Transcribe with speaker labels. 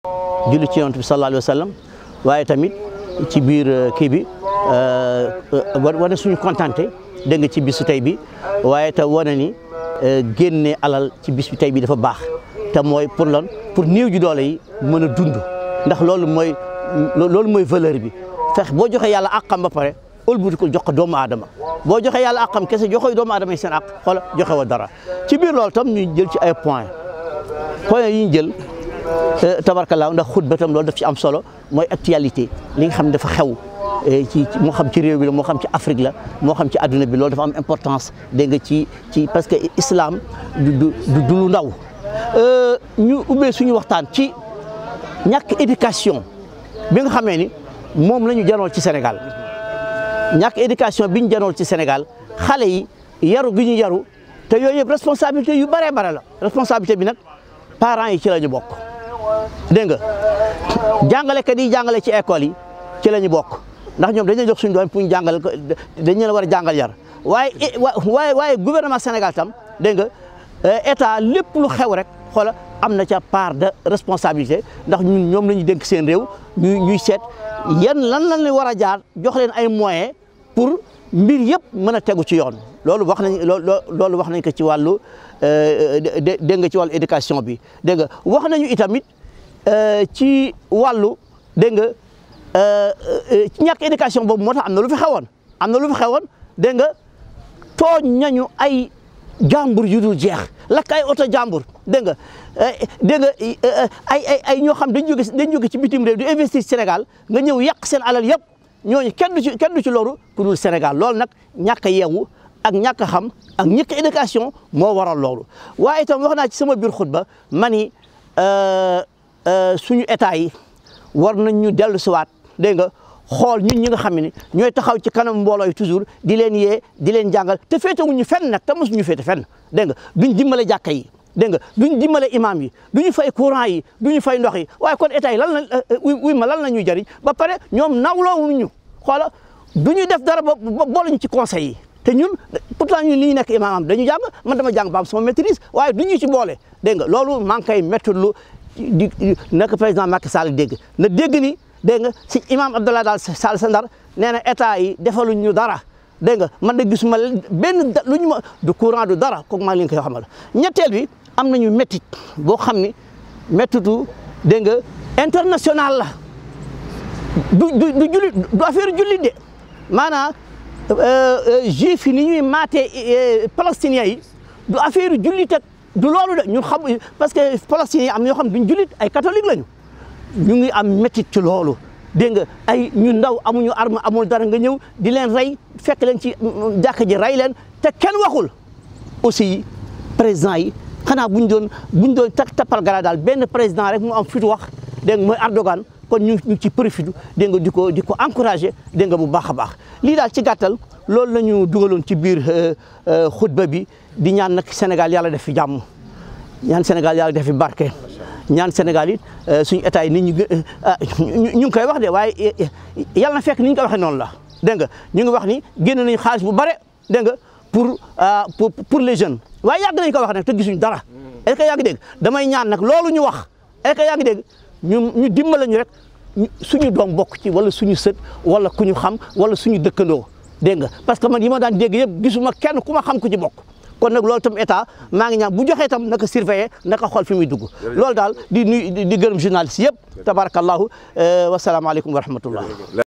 Speaker 1: julli ci yonent bi sallallahu alayhi wa sallam waaye tamit ci biir kii bi wane suñu kontante dégg nga ci bisu tey bi waaye te wane ni génne alal ci bis bi tey bi dafa baax te mooy pour lan pour néew ji doole yi mën a dund ndax loolu mooy loolu mooy valeur bi fex boo joxee yàlla àqam ba pare ëlbuti ko jox ko doomu aadama boo joxee yàlla àqam kese joxoy doomu aadama yi seen àq xoola joxe wa dara ci biir loolu tam ñu jël ci ay point point yi ñu jël tabarkalaaw ndax xutba tam loolu daf ci am solo mooy actualité li nga xam ne dafa xew ci moo xam ci réew bi la moo xam ci Afrique la moo xam ci adduna bi loolu dafa am importance dégg nga ci ci parce que islam du du du lu ndaw ñu ubbee suñu waxtaan ci ñàkk éducation bi nga xamee ni moom la ñu janool ci Sénégal ñàkk éducation bi ñu janool ci Sénégal xale yi yaru gi ñu yaru te yooyu yëpp responsabilité yu bëree bare la responsabilité bi nag parents yi ci la ñu bokk dégg nga jàngalekat yi jàngale ci école yi ci la ñu bokk ndax ñoom dañu jox suñu doom pour ñu jàngal ko dañu leen war a jàngal yar waaye waaye waaye gouvernement Sénégal tam dégg nga état lépp lu xew rek xoola am na ca part de responsabilité ndax ñun ñoom la ñu dénk seen réew ñuy ñuy seet yan lan lan la war a jaar jox leen ay moyens pour mbir yëpp mën a tegu ci yoon loolu wax nañ loolu wax nañ ko ci wàllu dégg nga ci wàllu éducation bi dégg nga wax nañu itamit ci wàllu dégg nga ci ñàkk éducation boobu moo tax am na lu fi xewoon am na lu fi xewoon dégg nga tooñ nañu ay jàmbur yu dul jeex lakk ay oto jàmbur dégg nga dégg nga ay ay ay ñoo xam dañ jóge dañ jóge ci bitim réew di investir Sénégal nga ñëw yàq seen alal yëpp ñooñu kenn du ci kenn du ci loru ku dul Sénégal loolu nag ñàkk a yeewu ak ñàkk a xam ak ñàkk éducation moo waral loolu waaye itam wax naa ci sama biir xutba ma ni suñu état yi war nañ ñu dellu siwaat dégg nga xool ñun ñi nga xam ne ñooy taxaw ci kanam mbooloo yi toujours di leen yee di leen jàngal te féetewuñu fenn nag te mosuñu féete fenn dégg nga duñ dimbale jàkka yi dégg nga duñ dimbale imam yi duñu fay courant yi duñu fay ndox yi waaye kon état yi lan la wuy ma lan la ñuy jëriñ ba pare ñoom nawloowuñu xoola duñu def dara ba booluñu ci conseil yi te ñun pourtant ñun li ñu nekk imam am dañu jàng man dama jàng ba am sama maîtrise waaye duñu ci boole dégg nga loolu maa ngi koy méttulu di naka président Macky Sall dégg na dégg ni dégg nga si imam Abdoulaye Daal Sall sa ndar nee na état yi defaluñ ñu dara dégg nga man de gisuma benn lu ñu ma du courant du dara kooku maa ngi leen koy xamal ñetteel bi am nañu méttit boo xam ni méttitu dégg nga international la du du du jullit du affaire jullit de maanaam juif yi ni ñuy maatee palestiniens yi du affaire jullit ak du loolu de ñun xam parce que palestiniens yi am na ñoo xam duñ jullit ay catholique lañu ñu ngi am métit ci loolu dégg nga ay ñu ndaw amuñu arme amul dara nga ñëw di leen rey fekk leen ci jàkka ji rey leen te kenn waxul aussi président yi xanaa buñ doon buñ doon tak tappal gara daal benn président rek mu am fitu wax dégg nga mooy Erdogan kon ñu ñu ci profité dégg nga di ko di ko encouragé dégg nga bu baax a baax lii daal ci gàttal loolu la ñu dugaloon ci biir xutba bi di ñaan nag Sénégal yàlla def fi jàmm ñaan Sénégal yàlla def fi barke ñaan Sénégal it suñu état yi nit ñu ñu ngi koy wax de waaye yàlla na fekk ni ñu ko waxee noonu la dégg nga ñu ngi wax ni génn nañu xaalis bu bare dégg nga pour pour pour les jeunes waaye yàgg nañu ko wax nag te gisuñ dara est-ce que yaa ngi dégg damay ñaan nag loolu ñu wax est-ce que yaa ngi dégg ñu ñu dimbale ñu rek suñu doom bokk ci wala suñu sët wala ku ñu xam wala suñu dëkkandoo dégg nga parce que man yi ma daan dégg yëpp gisuma kenn ku ma xam ku ci bokk kon nag loolu tam état maa ngi ñaan bu joxee tam naka surveiller naka xool fi muy dugg loolu daal di nuy di gërëm journaliste yëpp tabarakallahu wasalaamaaleykum wa rahmatullah